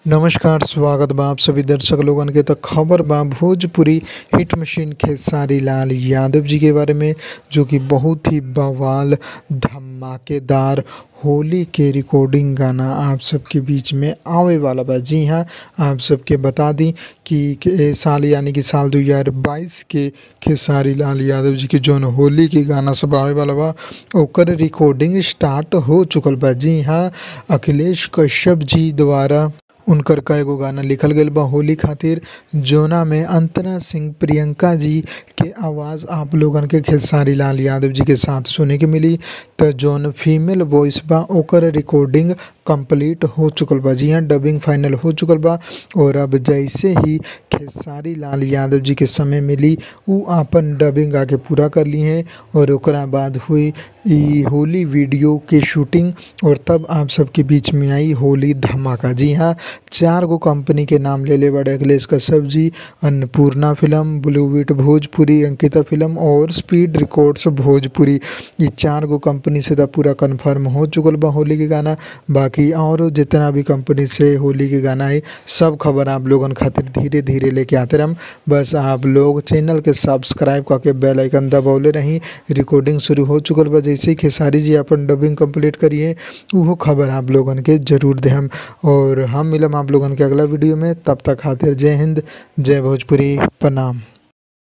नमस्कार स्वागत बा आप सभी दर्शक लोगन के त खबर बा भोजपुरी हिट मशीन खेसारी लाल यादव जी के बारे में जो कि बहुत ही बवाल धमाकेदार होली के रिकॉर्डिंग गाना आप सबके बीच में आवे वाला बा जी हाँ आप सबके बता दी कि कि साल यानी कि साल 2022 के खेसारी लाल यादव जी के जौन होली के गाना सब आवे वाला बा ओकर रिकॉर्डिंग स्टार्ट हो चुकल बा जी हाँ अखिलेश कश्यप जी द्वारा उनकर कएगो गाना लिखल गईल बा होली खातिर जोना में अंतरा सिंह प्रियंका जी के आवाज़ आप लोगन के खेसारी लाल यादव जी के साथ सुने के मिली त जौन फीमेल वॉइस बा ओकर रिकॉर्डिंग कंप्लीट हो चुकल बा जी हाँ डबिंग फाइनल हो चुकल बा और अब जैसे ही खेसारी लाल यादव जी के समय मिली उ आपन डबिंग आके पूरा कर ली हैं और ओकरा बाद हुई ई होली वीडियो के शूटिंग और तब आप सबके बीच में आई होली धमाका जी हाँ चार गो कंपनी के नाम ले ले बड़े अखिलेश कश्यप जी अन्नपूर्णा फिल्म ब्लूविट भोजपुरी अंकिता फिल्म और स्पीड रिकॉर्ड्स भोजपुरी ये चार गो कंपनी से तो पूरा कंफर्म हो चुकल बा होली के गाना बाकी और जितना भी कंपनी से होली के गाना है सब खबर आप लोगन खातिर धीरे धीरे लेके आते रहम बस आप लोग चैनल के सब्सक्राइब करके बेल आइकन दबौले रही रिकॉर्डिंग शुरू हो चुकल बा जैसे ही खेसारी जी अपन डबिंग कंप्लीट करिए उहो खबर आप लोगन के जरूर देहम और हम मिलम आप लोगन के अगला वीडियो में तब तक खातिर जय हिंद जय भोजपुरी प्रणाम